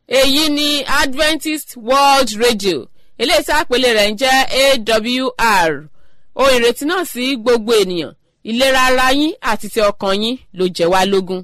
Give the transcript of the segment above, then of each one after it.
èyí ni adventist world radio eléyìí tí àpèlé rẹ̀ ń jẹ́ awr ohun ìrètí náà sí gbogbo ènìyàn ìlera ara yín àti ti ọkàn yín ló jẹ́ wá lógún.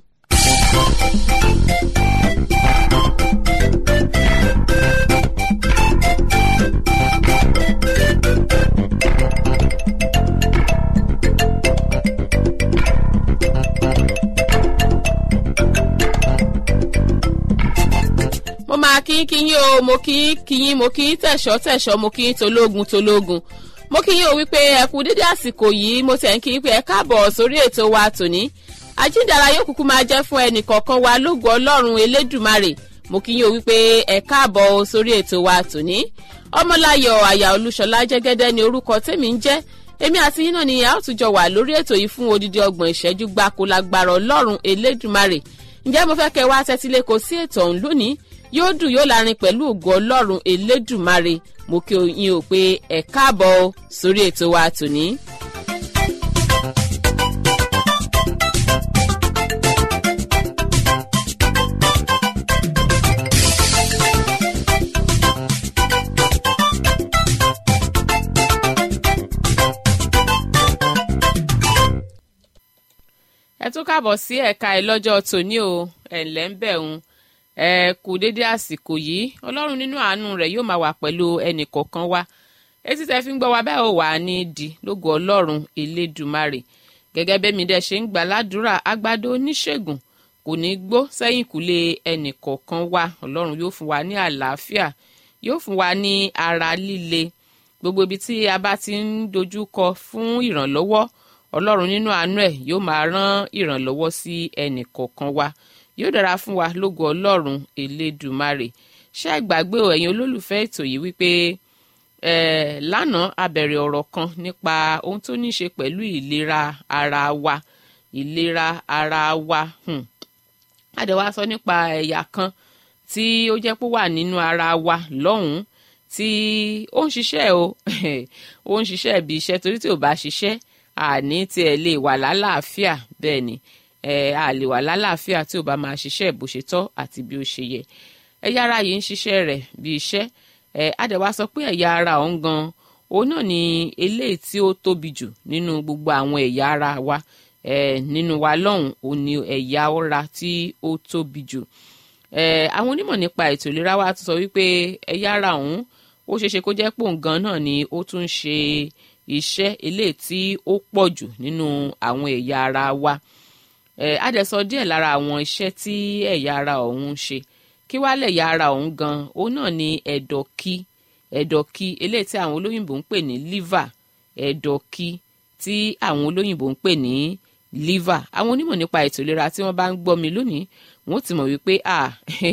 mo máa kí kí yín o mo kí kí yín mo kí tẹ̀sọ́ tẹ̀sọ́ mo kí tológun tológun mo kí yín o wípé ẹ kú dédé àsìkò yìí mo tẹ̀ ń kí pé ẹ káàbọ̀ sórí ètò wa tòní àjíǹdàrà yóò kúkú máa jẹ́ fún ẹnì kọ̀ọ̀kan wa lógo ọlọ́run elédùmarè mo kí yín o wípé ẹ káàbọ̀ sórí ètò wa tòní ọmọláyọ̀ àyà olúṣọlá jẹ́gẹ́dẹ́ ni orúkọ tèmi ń jẹ́ èmi àti yín náà ni a ó tún jọ wà lórí ètò yìí fún odidi ọgbọ̀n ìṣẹ́jú gbáko lágbára ọlọ́run elédùmarè ǹjẹ́ mo fẹ́ kẹ́ wá tẹ́tílé kò sí ètò ọ̀hún lónìí yóò dùn yóò lárin pẹ̀lú ògo ọlọ́run elédùmarè mo kí yín o pé ẹ káàbọ̀ sórí ètò wa tòní. ẹ tún káàbọ̀ sí ẹ̀ka ẹ̀ lọ́jọ́ tòní o ẹ̀ ǹlẹ́ ń bẹ̀ ń ẹ kú dédé àsìkò yìí ọlọ́run nínú àánú rẹ̀ yóò máa wà pẹ̀lú ẹnì kọ̀ọ̀kan wa etí tẹ́ fi ń gbọ́ wa bẹ́ẹ̀ ò wà ní di lógo ọlọ́run elédùmarè gẹ́gẹ́ bẹ́ẹ̀ mi dẹ̀ ṣe ń gbà ládùúrà agbádó oníṣègùn kò ní gbó sẹ́yìn kùlé ẹnì kọ̀ọ̀kan wa ọlọ́run yóò fún wa ní àlàáfíà yóò fún wa ní ara líle gbogbo ibi tí a bá ti ń dojú kọ fún ìrànlọ́wọ́ ọlọ́run nínú àánú ẹ̀ yóò máa rán ìrànlọ́wọ́ sí ẹnì kọ̀ọ̀kan wa yóò dára fún wa lógo ọlọ́run elédùmarè ṣé ẹ gbàgbé o ẹ̀yin olólùfẹ́ ètò yìí wípé eh, lánàá a bẹ̀rẹ̀ ọ̀rọ̀ kan nípa ohun tó ní í ṣe pẹ̀lú ìlera ara wa ìlera ara wa hmm. a dẹ̀ wá sọ nípa ẹ̀yà kan tí ó jẹ́ pé wà nínú ara wa lọ́hùn-ún tí ó ń ṣiṣẹ́ o ó ń ṣiṣẹ́ bí iṣẹ́ torí tí ò bá ṣiṣẹ́ àní tiẹ̀ lè wà lálàáfíà bẹ́ẹ̀ ni ẹ a lè wà lálàáfíà tí ò bá máa ṣiṣẹ́ bó ṣe tọ́ àti bí ó ṣe yẹ ẹ̀yà ara yìí ń ṣiṣẹ́ rẹ̀ bí iṣẹ́ ẹ adẹ̀wá sọ pé ẹ̀yà ara ọ̀hún gan òun náà ni eléyìí tí ó tóbi jù nínú gbogbo àwọn ẹ̀yà ara wa ẹ nínú wa lọ́hùn òun ni ẹ̀yà ara tí ó tóbi jù ẹ àwọn onímọ̀ nípa ètò ìlera wa tún sọ wípé ẹ̀yà ara ọ̀hún ó ṣeéṣe kó jẹ́ pòun gan náà ni ó tún ń ṣe iṣẹ́ eléyìí tí ó pọ̀ jù nínú àwọn ẹ̀yà ara wa ẹ á dẹ̀ sọ díẹ̀ lára àwọn iṣẹ́ tí ẹ̀yà ara ọ̀hún ń ṣe kí wá lẹ̀yà ara ọ̀hún gan òun náà ni ẹ̀dọ̀kí ẹ̀dọ̀kí eléyìí tí àwọn olóyìnbó ń pè ní liver ẹ̀dọ̀kí tí àwọn olóyìnbó ń pè ní liver àwọn onímọ̀ nípa ètò ìlera tí wọ́n bá ń gbọ́ mi lónìí wọ́n ti mọ̀ wípé ah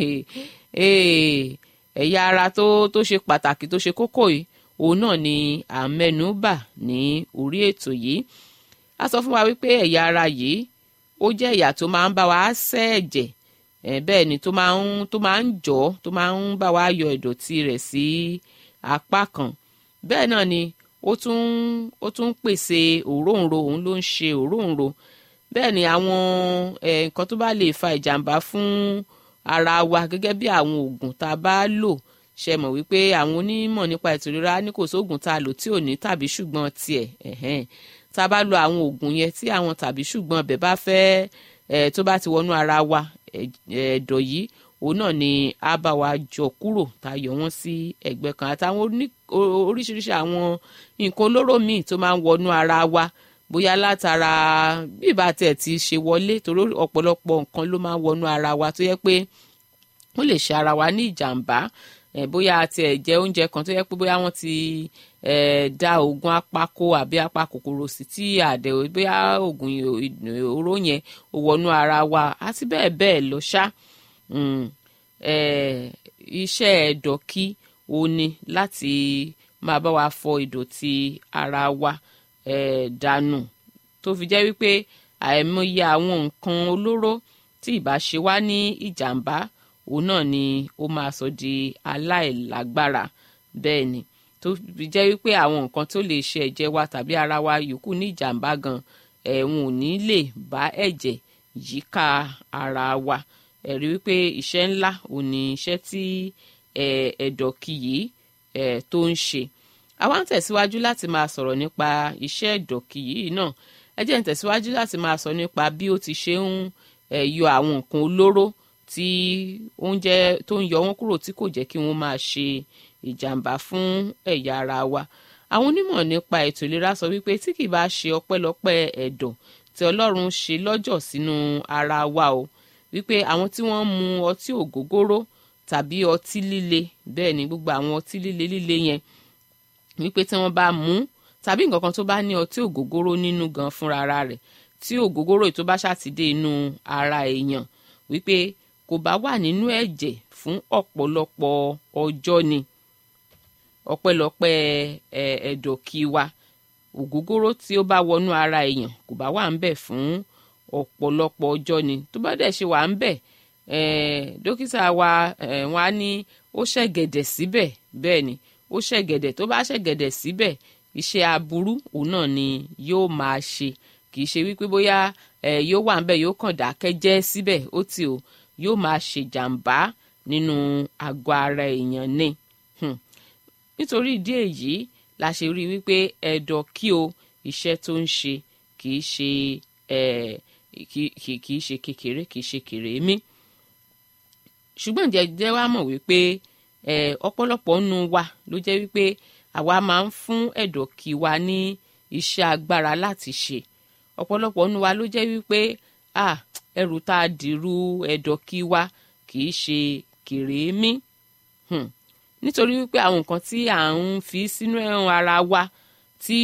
ẹ̀yà ara tó tó ṣe pàtàkì tó ṣe kókó yìí òun náà ni à ń mẹ́nu bà ní orí ètò yìí a sọ fún wa wípé ẹ̀yà ara yìí ó jẹ́ ẹ̀yà tó máa ń bá wa ṣẹ́ ẹ̀jẹ̀ ẹ̀ bẹ́ẹ̀ ni tó máa ń tó máa ń jọ tó máa ń bá wa yọ ìdọ̀tí rẹ̀ sí apá kan bẹ́ẹ̀ náà ni ó tún ó tún pèsè òróǹro òun ló ń ṣe òróǹro bẹ́ẹ̀ ni àwọn nǹkan tó bá lè fa ìjàmbá fún ara wa gẹ́gẹ́ bí àwọn oògùn tá a bá lò ṣe mọ̀ wípé àwọn onímọ̀ nípa ètò ìlera ní kò sóògùn tá a lò tí ò ní tàbí ṣùgbọ́n tiẹ̀ tá a bá lo àwọn oògùn yẹn tí àwọn tàbí ṣùgbọ́n ọbẹ̀ bá fẹ́ ẹ̀ tó bá ti wọnú ara wa ẹ̀dọ̀ yìí òun náà ni a bá wa jọ kúrò tá a yọ wọ́n sí ẹ̀gbẹ́ kan àtàwọn oríṣiríṣi àwọn nǹkan olóró míì tó máa ń wọnú ara wa bóyá látara bí ìbá tiẹ̀ ti ṣe wọlé torí ọ̀pọ̀lọpọ̀ nǹkan ló máa ń wọnú ara wa tó yẹ pé ó lè ṣe ara wa ní ìjàmbá ẹ bóyá tiẹ̀ jẹ oúnjẹ kan tó yẹ pé bóyá wọ́n ti ẹ da oògùn apako àbí apakòkòrò sí tí àdẹ bóyá oògùn oró yẹn ò wọnú ara wa àti bẹ́ẹ̀ bẹ́ẹ̀ lọ ṣá iṣẹ́ ẹ̀dọ̀kí òun ni láti máa bá wa fọ ìdọ̀tí ara wa dànù tó fi jẹ́ wípé àìmọye àwọn nǹkan olóró tí ìbá ṣe wá ní ìjàmbá òun náà ni ó máa sọ di aláìlágbára bẹ́ẹ̀ ni tó fi jẹ́ wípé àwọn nǹkan tó lè ṣe ẹ̀jẹ̀ wa tàbí ara wa yòókù ní ìjàmbá gan ẹ̀hún ò ní lè bá ẹ̀jẹ̀ yíká ara wa ẹ̀rí wípé iṣẹ́ ńlá ò ní iṣẹ́ tí ẹ̀dọ̀kì yìí tó ń ṣe àwa ń tẹ̀síwájú láti máa sọ̀rọ̀ nípa iṣẹ́ ẹ̀dọ̀kì yìí náà ẹ jẹ́ ń tẹ̀síwájú láti máa sọ nípa bí ó ti ṣe ń yọ àwọn nǹkan olóró tí oúnjẹ tó ń yọ wọ́n kúrò tí kò jẹ́ kí wọ́n máa ṣe ìjàmbá fún ẹ̀yà ara wa àwọn onímọ̀ nípa ètò ìlera sọ wípé tí kì bá ṣe ọpẹ́lọpẹ́ ẹ̀dọ̀ tí ọlọ́run ṣe lọ́jọ̀ sínú ara wa o wípé àwọn tí wọ́n ń mu ọtí ògógóró tàbí ọtí líle bẹ́ẹ̀ ni gbogbo àwọn ọtí líle líle yẹn wípé tí wọ́n bá mú tàbí nǹkan kan tó bá ní ọtí ògógóró nínú gan fúnra ara rẹ̀ tí ògógóró tó bá ṣàtidé inú ara èèyàn wípé kò bá wà nínú ẹ̀jẹ̀ fún ọ̀pọ̀lọpọ̀ ọjọ́ ni ọpẹ́lọpẹ́ ẹ̀dọ̀kì wa ògógóró tí ó bá wọnú ara èèyàn kò bá wà ń bẹ̀ fún ọ̀pọ̀lọpọ̀ ọjọ́ ni tó bá dẹ̀ ṣe wà ń bẹ̀ dókítà wa wọ́n á ní ó ṣẹ̀gẹ̀dẹ̀ síbẹ̀ bẹ́ẹ̀ ni ó ṣẹ̀gẹ̀dẹ̀ tó bá ṣẹ̀gẹ̀dẹ̀ síbẹ̀ iṣẹ́ aburú òun náà ni yóò máa ṣe kì í ṣe wípé bóyá yóò wà ń bẹ̀ yóò kàn dákẹ́ jẹ́ síbẹ̀ ó ti o yóò máa ṣèjàmbá nínú àgọ́ ara èèyàn ni nítorí ìdí èyí la ṣe rí wípé ẹ̀dọ̀ kí o iṣẹ́ tó ń ṣe kì í ṣe kì í ṣe kékeré kì í ṣe kèrémí ṣùgbọ́n jẹjẹ wa mọ̀ wípé ọ̀pọ̀lọpọ̀ nù wa ló jẹ́ wípé àwa máa ń fún ẹ̀dọ̀ kí wa ní iṣẹ́ agbára láti ṣe ọ̀pọ̀lọpọ̀ nù wa ló jẹ́ wípé ẹrù tá a dìrú ẹ̀dọ̀ kí wa kì í ṣe kèrémí nítorí wípé àwọn nǹkan tí à ń fi sínú ẹran ara wa tí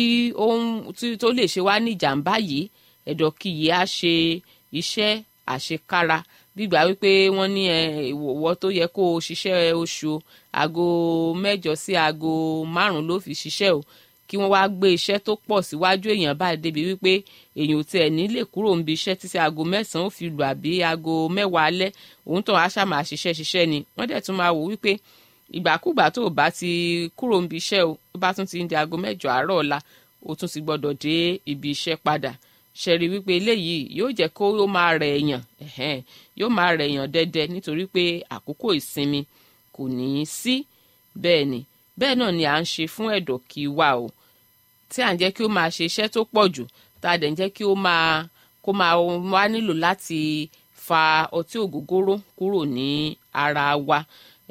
tó lè ṣe wá ní ìjàmbá yìí ẹ̀dọ̀ kí yìí á ṣe iṣẹ́ àṣekára gbígbà wípé wọ́n ní ìwọ tó yẹ kó o ṣiṣẹ́ oṣù aago mẹ́jọ sí aago márùn-ún ló fi ṣiṣẹ́ o kí wọ́n wá gbé iṣẹ́ tó pọ̀ síwájú èèyàn báyìí débi wípé èèyàn ò tiẹ̀ ní lè kúrò níbi iṣẹ́ títí aago mẹ́sàn-án ó fi lù àbí aago mẹ́wàá alẹ́ òun tó aṣá máa ṣiṣẹ́ ṣiṣẹ́ ni wọ́n dẹ̀ tún máa wò wípé ìgbàkúgbà tó o bá ti kúrò níbi iṣẹ́ o ó bá tún ti ń di aago mẹ́jọ àárọ̀ ọ̀la o tún ti gbọ́dọ̀ dé ibi iṣẹ́ padà ṣẹ̀rí wípé eléyìí yóò jẹ́ kó ó máa rẹ̀ èèyàn yóò máa rẹ̀ èèyàn dẹ́dẹ́ nítorí pé àkókò ìsinmi kò ní í sí bẹ́ẹ̀ ni bẹ́ẹ̀ náà ni à ń ṣe fún ẹ̀dọ̀ kí wa o tí à ń jẹ́ kí ó máa ṣe iṣẹ́ tó pọ̀ jù tá a dẹ̀ ń jẹ́ kí ó máa kó máa wá nílò láti fa ọtí ògógóró kúrò ní ara wa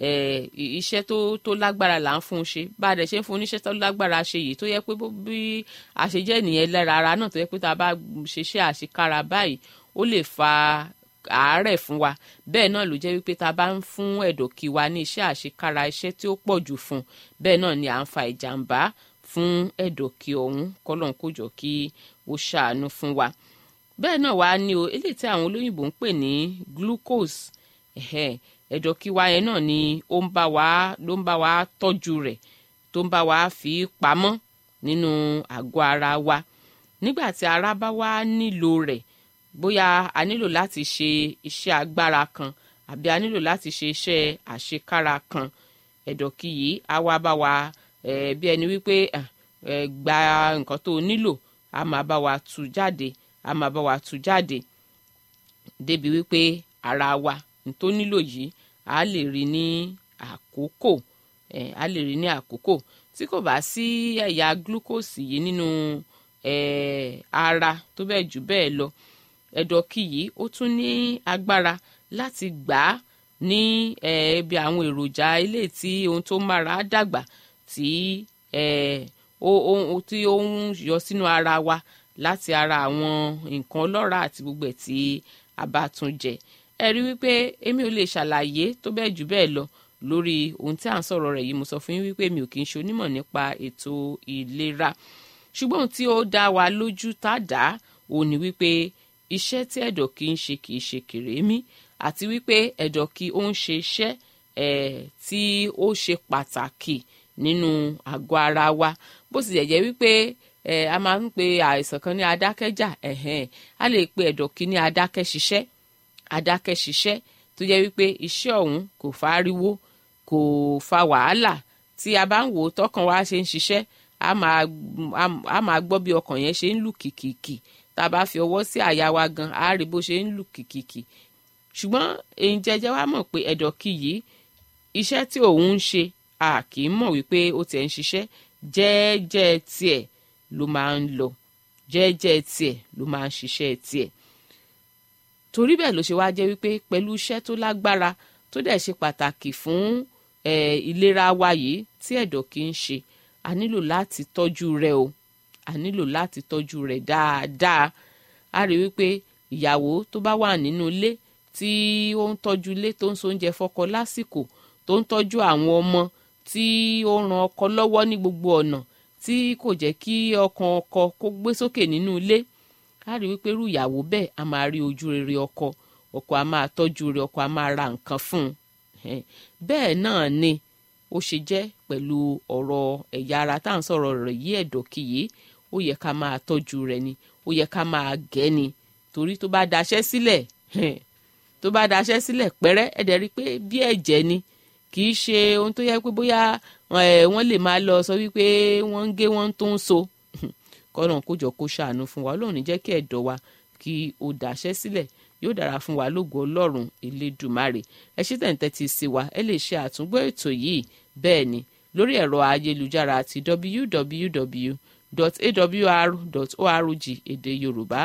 iṣẹ́ tó tó lágbára là ń fún un ṣe bá a dẹ̀ ṣe ń fún un níṣẹ́ tó lágbára ṣe yìí tó yẹ pé bí àṣejẹ́ nìyẹn lára ara náà tó yẹ pé tá a bá ṣiṣẹ́ àṣekára báyìí ó lè fa àárẹ̀ fún wa bẹ́ẹ̀ náà ló jẹ́ wípé tá a bá ń fún ẹ̀dọ̀kì wa ní iṣẹ́ àṣekára iṣẹ́ tí ó pọ̀ jù fún bẹ́ẹ̀ náà ni à ń fa ìjàmbá fún ẹ̀dọ̀kì ọ̀hún kọ́lọ́n kó jọ kí ó ṣàánú fún wa bẹ́ẹ̀ náà wá ní o eléyìí tí àwọn olóyìnbó ń pè ní glucose ẹ̀dọ̀ kí wa yẹn náà ni ó ń bá wa ló ń bá wa tọ́jú rẹ̀ tó ń bá wa fi pamọ́ nínú àgọ́ ara wa nígbà tí ara bá wá nílò rẹ̀ bóyá a nílò láti ṣe iṣẹ́ agbára kan àbí a nílò láti ṣe iṣẹ́ àṣekára kan ẹ̀dọ̀ kí yìí á wá bá wa bí ẹni wípé gba nǹkan tó nílò a máa bá wa tú jáde a máa bá wa tú jáde débi wípé ara wa tó nílò yìí a lè rí ní àkókò eh, a lè rí ní àkókò tí kò bá sí ẹ̀yà glucose yìí nínú eh, ara tó bẹ́ẹ̀ jù bẹ́ẹ̀ lọ ẹ̀dọ̀kì yìí ó tún ní agbára láti gbà á ní ibi eh, àwọn èròjà ilé tí ohun tó mára dàgbà tí tí ó ń yọ sínú ara wa láti ara àwọn nǹkan ọlọ́ràá àti gbogbo ẹ̀ tí a bá tún jẹ ẹ rí wípé èmi ò lè ṣàlàyé tó bẹ́ẹ̀ jù bẹ́ẹ̀ lọ lórí ohun tí à ń sọ̀rọ̀ rẹ̀ yìí mo sọ fún yín wípé mi ò kì í ṣe onímọ̀ nípa ètò ìlera ṣùgbọ́n ohun tí ó dá wa lójú tá a dá òun ni wípé iṣẹ́ tí ẹ̀dọ̀ kì í ṣe kì í ṣe kèrémí àti wípé ẹ̀dọ̀ kì ó ń ṣe iṣẹ́ ẹ̀ tí ó ṣe pàtàkì nínú àgọ́ ara wa bó sì jẹ́ wípé ẹ̀ a máa ń pe àìsàn kan ní adákẹ́jà ẹ̀hẹ́n a lè pe ẹ̀dọ̀ kì ní adákẹ́ ṣiṣẹ́ adákẹ́ ṣiṣẹ́ tó jẹ́ wípé iṣẹ́ ọ̀hún kò fáriwo kò fa wàhálà tí a bá ń wò ó tọkàn wa ṣe ń ṣiṣẹ́ a máa a máa gbọ́ bí ọkàn yẹn ṣe ń lù kìkìkì tá a bá fi ọwọ́ sí àyà wa gan a rí bó ṣe ń lù kìkìkì ṣùgbọ́n èyí jẹjẹ wá mọ̀ pé ẹ̀dọ̀kì yìí iṣẹ́ tí òun ń ṣe a kì í mọ̀ wípé ó tiẹ̀ ń ṣiṣẹ́ jẹ́ẹ́jẹ́ tiẹ̀ ló máa ń lọ jẹ́ẹ́jẹ́ tiẹ̀ ló máa ń ṣiṣẹ́ tiẹ̀ torí bẹ́ẹ̀ ló ṣe wá jẹ́ wípé pẹ̀lú iṣẹ́ tó lágbára tó dẹ̀ ṣe pàtàkì fún ìlera wa yìí tí ẹ̀dọ̀ kì í ṣe a nílò láti tọ́jú rẹ̀ o a nílò láti tọ́jú rẹ̀ dáadáa a rí wípé ìyàwó tó bá wà nínú ilé tí ó ń tọ́jú ilé tó ń so oúnjẹ fọ́kọ lásìkò tó ń tọ́jú àwọn ọmọ tí ó ń ran ọkọ lọ́wọ́ ní gbogbo ọ̀nà tí kò jẹ́ kí ọkàn ọkọ kó gbé sókè nínú ilé a rí wípé irú ìyàwó bẹ́ẹ̀ a máa rí ojú rere ọkọ ọkọ a máa tọ́jú rẹ̀ ọkọ a máa ra nǹkan fún un bẹ́ẹ̀ náà ni ó ṣe jẹ́ pẹ̀lú ọ̀rọ̀ ẹ̀yà ara tá à ń sọ̀rọ̀ rẹ̀ yí ẹ̀dọ̀ kìyé ó yẹ ká máa tọ́jú rẹ̀ ni ó yẹ ká máa gẹ̀ ni torí tó bá daṣẹ́ sílẹ̀ tó bá daṣẹ́ sílẹ̀ pẹ́rẹ́ ẹ̀dẹ̀ rí i pé bí ẹ̀jẹ̀ ni kì í ṣe ohun tó yẹ pé bóyá wọ́n lè máa lọ sọ wípé wọ́n ń gé wọ́n tó ń so kọ́nà kójọ kó ṣàánú fún wa Ọlọ́run jẹ́ kí ẹ̀dọ̀ wa kí ó daṣẹ́ sílẹ̀ yóò dára fún wa lógo Ọlọ́run Elédùmarè ẹ ṣe tẹ̀ǹtẹ̀ ti sí wa ẹ lè ṣe àtúngbọ́ ètò yìí bẹ́ẹ̀ ni lórí ẹ̀rọ ayélujára àti www.awr.org èdè Yorùbá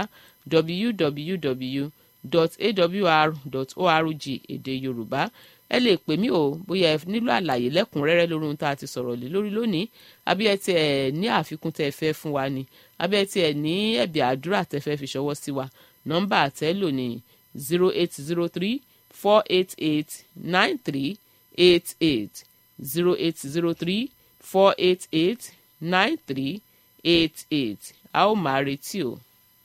www.awr.org èdè Yorùbá ẹ lè pè mí o bóyá ẹ nílò àlàyé lẹ́kùnrẹ́rẹ́ lórí ohun tá a ti sọ̀rọ̀ lé lórí lónìí àbí ẹ tiẹ̀ ní àfikún tẹ́ ẹ fẹ́ fún wa ni àbí ẹ tiẹ̀ ní ẹ̀bì àdúrà tẹ́ fẹ́ fi ṣọwọ́ sí wa nọ́mbà àtẹ́lò ní zero eight zero three four eight eight nine three eight eight zero eight zero three four eight eight nine three eight eight a ó máa retí o.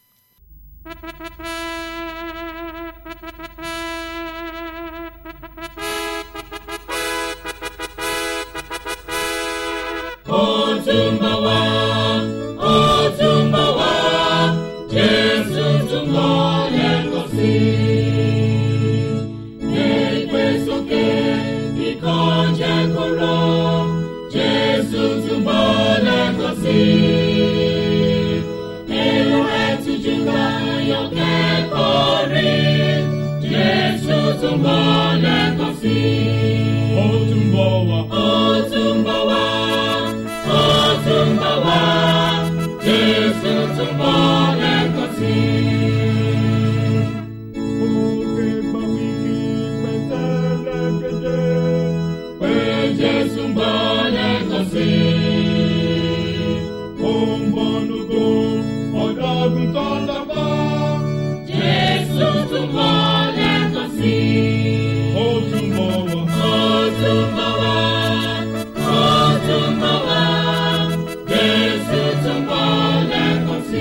ó tún bọ̀ wá ó tún bọ̀ wá jésù tún bọ̀ lẹ́ẹ̀kan sí i. gbégbé sókè kíkọ́ jẹ́ kó rọ̀ jésù tún bọ̀ lẹ́ẹ̀kan sí i. èrò ẹ̀ tújú ká yọ kẹ́kọ̀ọ́ rí jésù tún bọ̀ lẹ́ẹ̀kan sí i. ó tún bọ̀ wá. ó tún bọ̀ wá ó tún bọ̀ wá jésù tún bọ̀ lẹ́ẹ̀kan sí i. Òkè gbà wíkì pẹ̀tẹ́lẹ̀ kéde. pé jésù ń bọ̀ lẹ́ẹ̀kan sí i. Ó ń bọ̀ lógo ọ̀dọ́ àgùntàn lápá. jésù tún bọ̀ lẹ́ẹ̀kan sí i. Ó tún bọ̀ wá. ó tún bọ̀ wá ó tún bọ̀ wá jésù tún bọ̀ lẹ́ẹ̀kan sí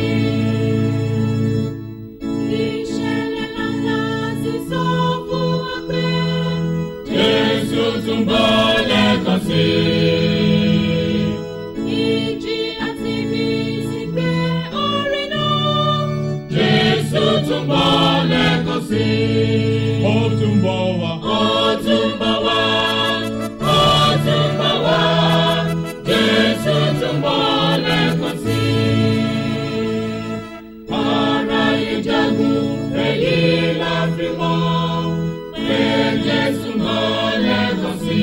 i. ìṣẹ̀lẹ̀ ńlá ti sọ fún wa pé jésù tún bọ̀ lẹ́ẹ̀kan sí i. ìjì àti ibi sì gbé orí náà. jésù tún bọ̀ lẹ́ẹ̀kan sí i. Ó tún bọ̀ wá. Ó tún bọ̀ wá, ó tún bọ̀ wá, Jésù tún bọ̀ lẹ́ẹ̀kan sí i. Ara ìjagun èyí la fi mọ̀ pé Jésù ń bọ̀ lẹ́ẹ̀kan sí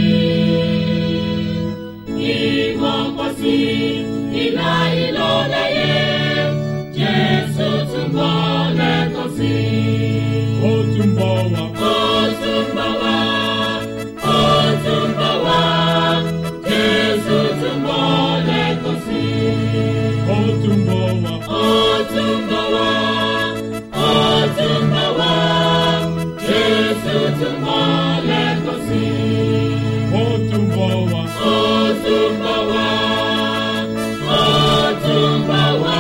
i. Ìmọ̀ pọ̀ sí ìlà ìlò lẹ́yẹ, Jésù tún bọ̀ lẹ́ẹ̀kan sí i. Ó tún bọ̀ wá. Ó tún bọ̀ wá, ó tún bọ̀ wá, Jésù tún bọ̀ lẹ́ẹ̀kan sí i. Ó tún bọ̀ wá. Ó tún bọ̀ wá, ó tún bọ̀ wá, Jésù tún bọ̀ lẹ́ẹ̀kan sí i. Ó tún bọ̀ wá. Ó tún bọ̀ wá, ó tún bọ̀ wá.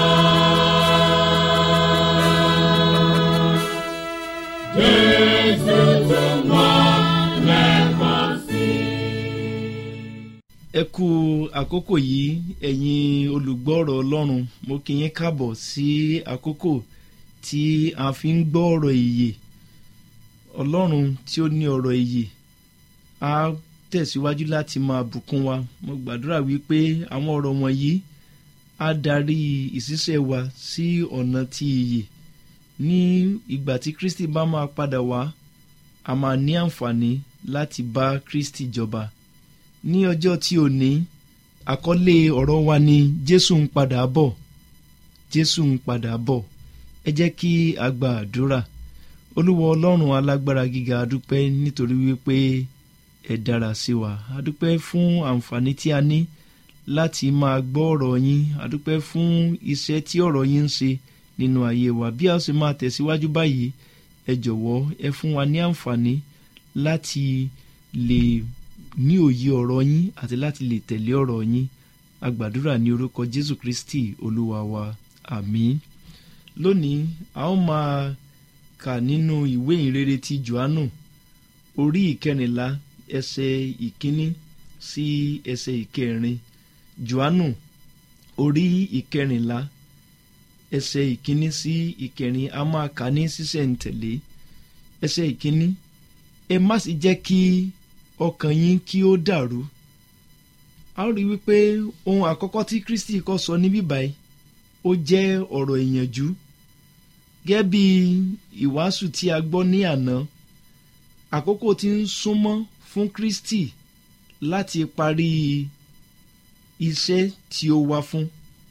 Jésù tún bọ̀ lẹ́ẹ̀kan sí i. ẹ kú àkókò yìí ẹ̀yin olùgbọ́ ọ̀rọ̀ ọlọ́run mo kí yín káàbọ̀ sí àkókò tí a fi ń gbọ́ ọ̀rọ̀ ìyè ọlọ́run tí ó ní ọ̀rọ̀ ìyè á tẹ̀síwájú láti máa bùkún wa mo gbàdúrà wípé àwọn ọ̀rọ̀ wọ̀nyí á darí ìṣiṣẹ́ wa sí ọ̀nà ti ìyè ní ìgbà tí kristi bá máa padà wá a máa ní àǹfààní láti bá kristi jọba ní ọjọ́ tí ò ní àkọlé ọ̀rọ̀ wa ni jésù ń padà bọ̀ jésù ń padà bọ̀ ẹ jẹ́ kí a gba àdúrà olúwa ọlọ́run alágbára gíga adúpẹ́ nítorí wípé ẹ dára sí wa adúpẹ́ fún àǹfààní tí a ní láti máa gbọ́ ọ̀rọ̀ yín adúpẹ́ fún iṣẹ́ tí ọ̀rọ̀ yín ń ṣe nínú ayé wa bí a sì máa tẹ̀síwájú báyìí ẹ jọ̀wọ́ ẹ fún wa ní àǹfààní láti lè ní òye ọ̀rọ̀ yín àti láti lè tẹ̀lé ọ̀rọ̀ yín agbàdúrà ní orúkọ jésù kristi olúwa wa àmín lónìí a ó máa kà nínú ìwé ìrere ti johannu orí ìkẹrìnlá ẹsẹ̀ ìkíní sí ẹsẹ̀ ìkẹrin johannu orí ìkẹrìnlá ẹsẹ̀ ìkíní sí ìkẹrin a máa kà ní sísẹ̀ǹtẹ̀lé ẹsẹ̀ ìkíní ẹ má sì jẹ́ kí ọkàn yín kí ó dàrú a ó rí wípé ohun àkọ́kọ́ tí kristi kọ́ sọ níbí báyìí ó jẹ́ ọ̀rọ̀ ìyànjú gẹ́gẹ́ bí ìwàásù tí a gbọ́ ní àná àkókò tí ń súnmọ́ fún kristi láti parí iṣẹ́ tí ó wá fún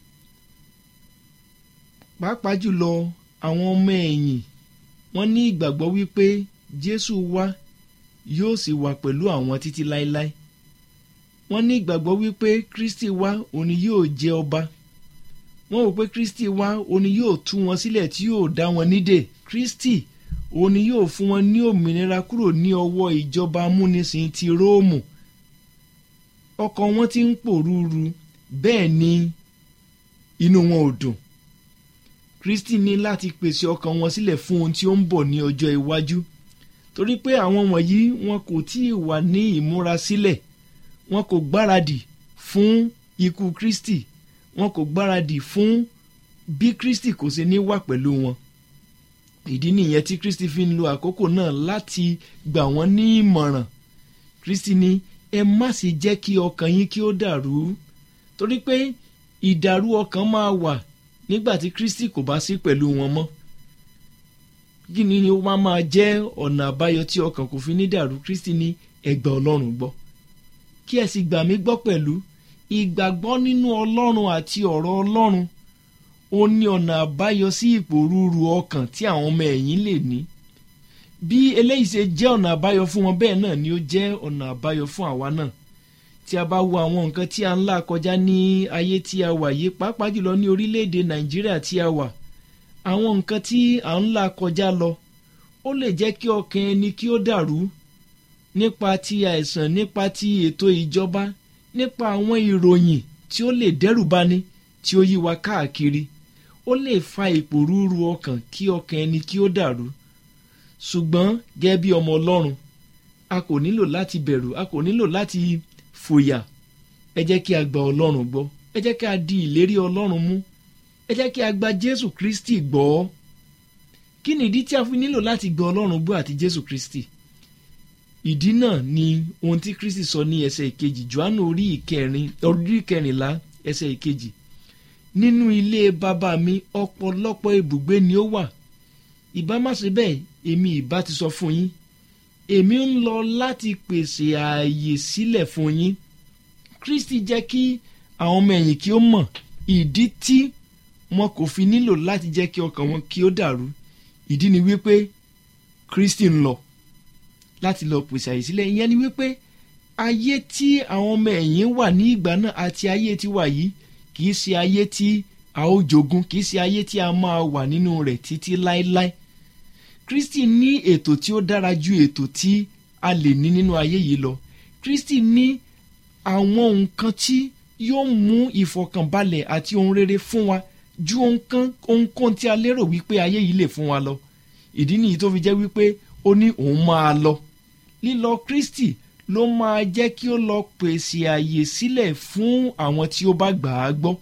pàápàá jùlọ àwọn ọmọ ẹ̀yìn wọ́n ní ìgbàgbọ́ wípé jésù wá yóò sì wà pẹ̀lú àwọn títí láéláé wọ́n ní ìgbàgbọ́ wípé kristi wá òní yóò jẹ ọba wọ́n wò pé kristi wá òní yóò tú wọn sílẹ̀ tí yóò dá wọn nídè kristi òní yóò fún wọn ní òmìnira kúrò ní ọwọ́ ìjọba amúnisìn ti róòmù ọkàn wọn ti ń pòrúurú bẹ́ẹ̀ ni inú wọn ò dùn kristi ní láti pèsè ọkàn wọn sílẹ̀ fún ohun tí ó ń bọ̀ ní ọjọ́ iwájú torí pé àwọn wọ̀nyí wọn kò tí ì wà ní ìmúra sílẹ̀ wọn kò gbáradì fún ikú kristi wọn kò gbáradì fún bí kristi kò ṣe ní wà pẹ̀lú wọn ìdí nìyẹn tí kristi fi ń lo àkókò náà láti gbà wọ́n ní ìmọ̀ràn kristi ní ẹ má sì jẹ́ kí ọkàn yín kí ó dàrú torí pé ìdàrú ọkàn máa wà nígbà tí kristi kò bá sí pẹ̀lú wọn mọ́ kí ni ó máa máa jẹ́ ọ̀nà àbáyọ tí ọkàn kò fi ní dàrú kristi ní ẹgbà ọlọ́run gbọ́ kí ẹ sì gbà mí gbọ́ pẹ̀lú ìgbàgbọ́ nínú ọlọ́run àti ọ̀rọ̀ ọlọ́run ó ní ọ̀nà àbáyọ sí ìpòrúurú ọkàn tí àwọn ọmọ ẹ̀yìn lè ní bí eléyìí ṣe jẹ́ ọ̀nà àbáyọ fún wọn bẹ́ẹ̀ náà ni ó jẹ́ ọ̀nà àbáyọ fún àwa náà tí a bá wo àwọn nǹkan tí a ń là kọjá ní ayé tí a wà yìí pàápàá jùlọ ní orílẹ̀-èdè nàìjíríà tí a wà àwọn nǹkan tí à ń là kọjá lọ ó lè jẹ́ kí ọkàn ẹni kí ó dàrú nípa ti àìsàn nípa ti ètò ìjọba nípa àwọn ìròyìn tí ó lè dẹ́rù bani tí ó yí wa káàkiri ó lè fa ìpòrúurú ọkàn kí ọkàn ẹni kí ó dàrú ṣùgbọ́n gẹ́gẹ́ bí ọmọ ọlọ́run a kò nílò láti bẹ̀rù a kò nílò láti fòyà ẹ jẹ́ kí a gba ọlọ́run gbọ́ ẹ jẹ́ kí a di ìlérí ọlọ́run mú ẹ jẹ́ kí a gba jésù kristi gbọ́ kí ni ìdí tí a fi nílò láti gba ọlọ́run gbọ́ àti jésù kristi ìdí náà ni ohun tí kristi sọ ní ẹsẹ̀ ìkejì johannu orí ìkẹrin orí ìkẹrìnlá ẹsẹ̀ ìkejì nínú ilé bàbá mi ọ̀pọ̀lọpọ̀ ibùgbé ni ó wà ìbá má ṣe bẹ́ẹ̀ èmi ìbá ti sọ fún yín èmi ń lọ láti pèsè ààyè sílẹ̀ fún yín kristi jẹ́ kí àwọn ọmọ ẹ̀yìn kí ó mọ̀ ìdí tí wọn kò fi nílò láti jẹ́ kí ọkàn wọn kí ó dàrú ìdí ni wípé kristi ń lọ láti lọ pèsè àyè sílẹ̀ ìyẹn ni wípé ayé tí àwọn ọmọ ẹ̀yìn wà ní ìgbà náà àti ayé tí wà yìí kì í ṣe ayé tí a ó jogún kì í ṣe ayé tí a máa wà nínú rẹ̀ títí láéláé kristi ní ètò tí ó dára ju ètò tí a lè ní nínú ayé yìí lọ kristi ní àwọn nǹkan tí yóò mú ìfọkànbalẹ̀ àti ohun rere fún wa ju ohunkóhun tí a lérò wípé ayé yìí lè fún wa lọ ìdí nìyí tó fi jẹ́ wípé ó ní òun máa lọ lílọ kristi ló máa jẹ́ kí ó lọ pèsè àyè sílẹ̀ fún àwọn tí ó bá gbà á gbọ́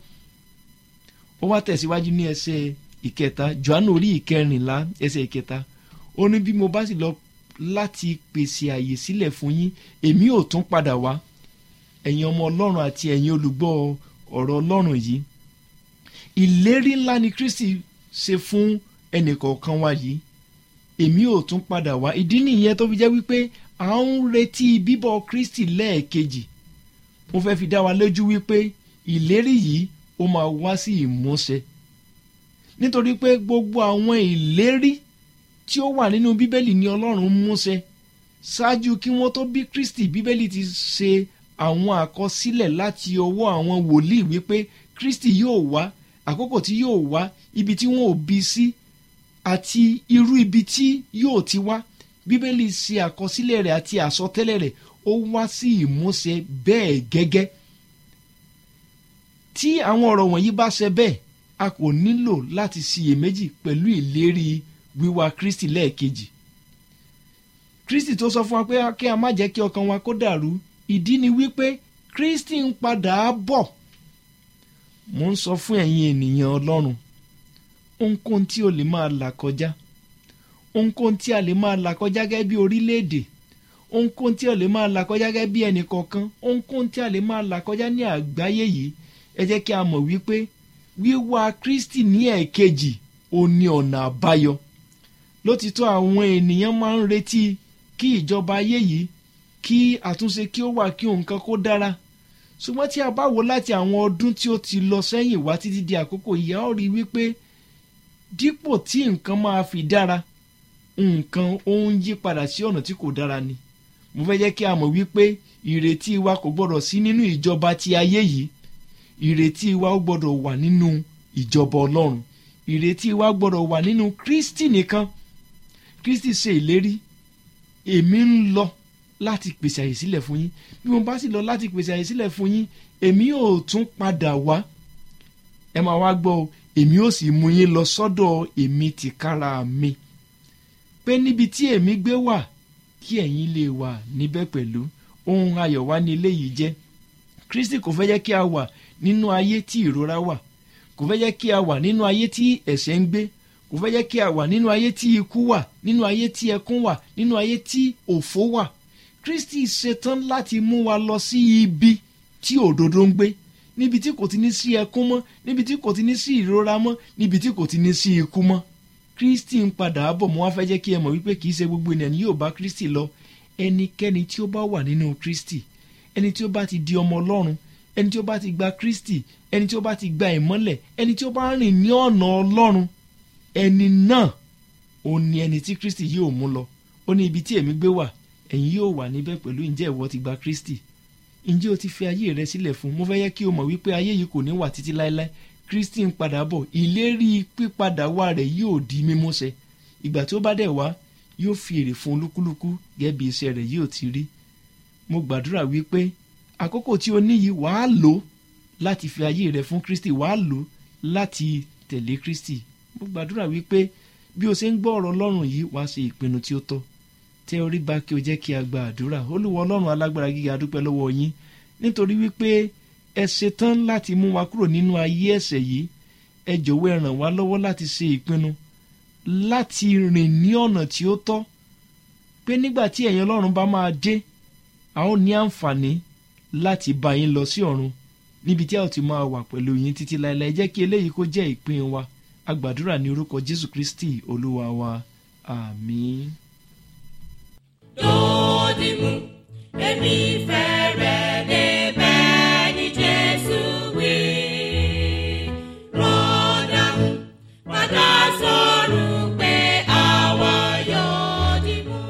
ó wá tẹ̀síwájú ní ẹsẹ̀ ìkẹta johannu orí ìkẹrìnlá ẹsẹ̀ ìkẹta ó ní bí mo bá sì lọ láti pèsè àyè sílẹ̀ fún yín èmi ò tún padà wá ẹ̀yin ọmọ ọlọ́run àti ẹ̀yin olùgbọ́ ọ̀rọ̀ ọlọ́run yìí ìlérí ńlá ni kristi ṣe fún ẹnìkọ̀ọ̀kan wa yìí èmi ò tún padà wá ìdí nìyẹn tó fi jẹ́ wípé à ń retí bíbọ̀ kristi lẹ́ẹ̀kejì mo fẹ́ fi dá wa lójú wípé ìlérí yìí ó máa wá sí ìmúṣẹ nítorí pé gbogbo àwọn ìlérí tí ó wà nínú bíbélì ni ọlọ́run múṣẹ ṣáájú kí wọ́n tó bí kristi bíbélì ti ṣe àwọn àkọsílẹ̀ láti ọwọ́ àwọn wòlíì wípé kristi yóò wá àkókò tí yóò wá ibi tí wọn ò bí sí àti irú ibi tí yóò ti wá bíbélì ṣe àkọsílẹ̀ rẹ̀ àti àsọtẹ́lẹ̀ rẹ̀ ó wá sí ìmúṣẹ bẹ́ẹ̀ gẹ́gẹ́ tí àwọn ọ̀rọ̀ wọ̀nyí bá ṣe bẹ́ẹ̀ a kò nílò láti ṣiyèméjì pẹ̀lú ìlérí wíwá kristi lẹ́ẹ̀kejì kristi tó sọ fún wa pé kí a má jẹ́ kí ọkàn wa kó dàrú ìdí ni wípé kristi ń padà bọ̀ mo ń sọ fún ẹ̀yin ènìyàn ọlọ́run ohunkóhun tí o lè máa là kọjá ohunkóhun tí a lè máa là kọjá gẹ́gẹ́ bí orílẹ̀-èdè ohunkóhun tí a lè máa là kọjá gẹ́gẹ́ bí ẹnì kọ̀ọ̀kan ohunkóhun tí a lè máa là kọjá ní àgbáyé yìí ẹ jẹ́ kí a mọ̀ wípé wíwá kristi ní ẹ̀ẹ̀kejì ó ní ọ̀nà àbáyọ lótìtọ́ àwọn ènìyàn máa ń retí kí ìjọba ayé yìí kí àtúnṣe kí ó wà kí nǹkan kó dára ṣùgbọ́n tí a bá wò láti àwọn ọdún tí ó ti lọ sẹ́yìn wá títí di àkókò yìí a ó rí wípé dípò tí nǹkan máa fi dára nǹkan ó ń yí padà sí ọ̀nà tí kò dára ni mo fẹ́ jẹ́ kí a mọ̀ wípé ìrètí wa kò gbọ́dọ̀ sí nínú ìjọba ti ayé yìí ìrètí wa ó gbọ́dọ̀ wà nínú ìjọba ọlọ́run ìrètí wa gbọ́dọ̀ wà nínú kristi nìkan kristi ṣe ìlérí èmi ń lọ láti pèsè àyè sílẹ̀ fún yín bí mo bá sì lọ láti pèsè àyè sílẹ̀ fún yín èmi ò tún padà wá ẹ máa wá gbọ́ o èmi ò sì mú yín lọ sọ́dọ̀ èmi tìkára mi pé níbi tí èmi gbé wà kí ẹ̀yin lè wà níbẹ̀ pẹ̀lú ohun ayọ̀ wá ní ilé yìí jẹ́ kristi kò fẹ́ jẹ́ kí a wà nínú ayé tí ìrora wà kò fẹ́ jẹ́ kí a wà nínú ayé tí ẹ̀ṣẹ̀ ń gbé kò fẹ́ jẹ́ kí a wà nínú ayé tí ikú wà nínú ayé tí ẹkún wà nínú ayé tí òfó wà kristi ṣetán láti mú wa lọ sí ibi tí òdodo ń gbé níbi tí kò ti ní sí ẹkún mọ́ níbi tí kò ti ní sí ìrora mọ́ níbi tí kò ti ní sí ikú mọ́ kristi ń padà bọ̀ mo wá fẹ́ jẹ́ kí ẹ mọ̀ wípé kì í ṣe gbogbo ènìyàn ni yóò bá kristi lọ ẹnikẹ́ni tí ó bá wà nínú kristi ẹni tí ó bá ti di ọmọ ọlọ́run ẹni tí ó bá ti gba kristi ẹni tí ó bá ti gba ìmọ́lẹ̀ ẹni tí ó bá rìn ní ọ̀nà ọlọ́run ẹni náà ó ní ẹni tí kristi yóò mú lọ ó ní ibi tí èmi gbé wà ẹ̀yin yóò wà níbẹ̀ pẹ̀lú ǹjẹ́ ìwọ ti gba kristi ǹjẹ́ o ti fi ayé rẹ sílẹ̀ fún mo fẹ́ yẹ kí o mọ̀ wípé ayé yìí kò ní wà títí láéláé kristi ń padà bọ̀ ìlérí pípadà wá rẹ̀ yóò di mímúṣẹ ìgbà tí ó bá dẹ̀ wá yóò fi èrè fún olúkúlùkù gẹ́gẹ́ bí iṣẹ́ rẹ̀ yóò ti rí mo gbàdúrà wípé àkókò tí o ní yìí wàá lò láti fi ayé rẹ fún kristi wàá lò láti tẹ̀lé kristi mo gbàdúrà wípé bí o ṣe ń gbọ́ ọ̀rọ̀ ọlọ́run yìí wàá ṣe ìpinnu tí ó tọ́ tẹ orí bá kí o jẹ́ kí a gba àdúrà olúwa ọlọ́run alágbára gíga dúpẹ́ lọ́wọ́ yín nítorí wípé ẹ ṣetán láti mú wa kúrò nínú ayé ẹ̀ṣẹ̀ yìí ẹ jọ̀wọ́ ẹ ràn wá lọ́wọ́ láti ṣe ìpinnu láti rìn ní ọ̀nà tí ó tọ́ pé nígbà tí ẹ̀yin ọlọ́run bá máa dé a ó ní àǹfààní láti bá yín lọ sí ọ̀run níbi tí a ó ti máa wà pẹ̀lú yín títí láéláé jẹ́ kí eléyìí kó jẹ́ ìpín wa a gbàdúrà ní orúkọ jésù kristi olúwa wa àmín. Dòdìmú, èmi fẹ́ rẹ̀ débẹ̀ ní Jésù wí. Rọ́dàmú, padà sọ̀rọ̀ pé àwa yóò dìmú.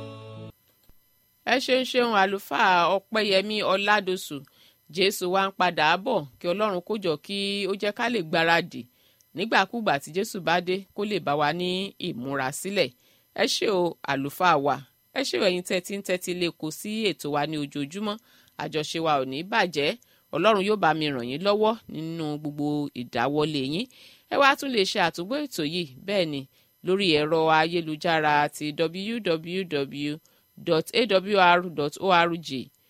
ẹ ṣeun ṣeun àlùfáà ọpẹ́yẹmí ọládọsù jésù wa ń padà bọ̀ kí ọlọ́run kó jọ kí ó jẹ́ ká lè gbáradì nígbàkúgbà tí jésù bá dé kó lè bá wa ní ìmúra sílẹ̀ ẹ ṣé o àlùfáà wa ẹ ṣé o ẹ̀yin tẹ́tí ń tẹ́tí lè kó sí ètò wa ní ojoojúmọ́ àjọṣe wa ò ní bàjẹ́ ọlọ́run yóò bá mi ràn yín lọ́wọ́ nínú gbogbo ìdáwọ́lé yín ẹ wá tún lè ṣe àtúgbò ètò yìí bẹ́ẹ̀ ni lórí ẹ̀rọ ayélujára ti www.awr.org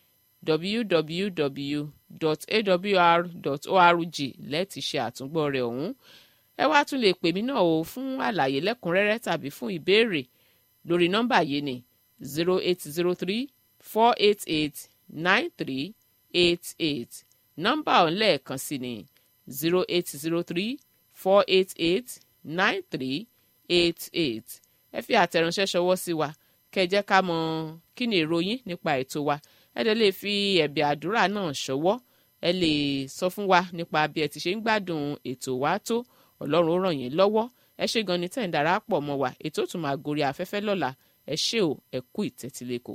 www.awr.org lẹ́ẹ̀tì ṣe àtúngbọ́ rẹ̀ ọ̀hún ẹ wá tún lè pè mí náà o fún àlàyé lẹ́kùnrẹ́rẹ́ tàbí fún ìbéèrè lórí nọ́mbà yìí ni zero eight zero three four eight eight nine three eight eight nọ́mbà ọ̀hún lẹ́ẹ̀kan sí ni zero eight zero three four eight eight nine three eight eight ẹ fi àtẹ̀ránṣẹ́ ṣọwọ́ sí wa kẹ́ ẹ jẹ́ ká mọ kí ni èrò yín nípa ètò wa ẹ dẹ̀ lè fi ẹ̀bẹ̀ àdúrà náà ṣọwọ́ ẹ lè sọ fún wa nípa bí ẹ ti ṣe ń gbádùn ètò wa tó ọlọ́run ó ràn yín lọ́wọ́ ẹ ṣe gan ni tẹ̀ ń darapọ̀ mọ́ wa ètò tún máa gorí afẹ́fẹ́ lọ́la ẹ ṣé o ẹ kú ìtẹ́tílẹ́kọ̀ọ́.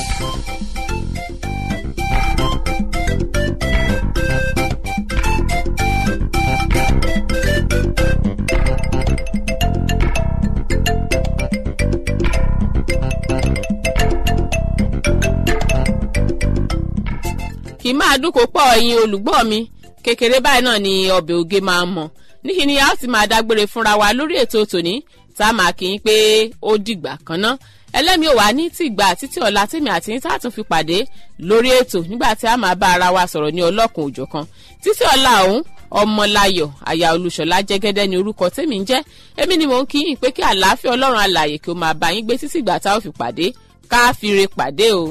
kì í máa dúnkò pọ̀ ẹ̀yin olùgbọ́ mi kékeré báyìí náà ni ọbẹ̀ oge máa ń mọ̀ níṣì ni a ó sì máa dágbére fúnra wa lórí ètò tòní tá a máa kí n pé ó dìgbà kan ná ẹlẹ́mi ò wá ní tìgbà títí ọ̀la tèmi àti yín tá a tún fi pàdé lórí ètò nígbà tí a máa bá ara wa sọ̀rọ̀ ní ọlọ́kùn òjọ̀kan títí ọ̀la ọ̀hún ọmọláyọ̀ àyà olùṣọ́lá jẹ́gẹ́dẹ́ ni orúkọ tèmi ń jẹ́ èmi ni mò ń kí yín pé kí àlàáfíà ọlọ́run alààyè kí ó máa bá yín gbé títí ìgbà tá a ó fi pàdé ká fi re pàdé o.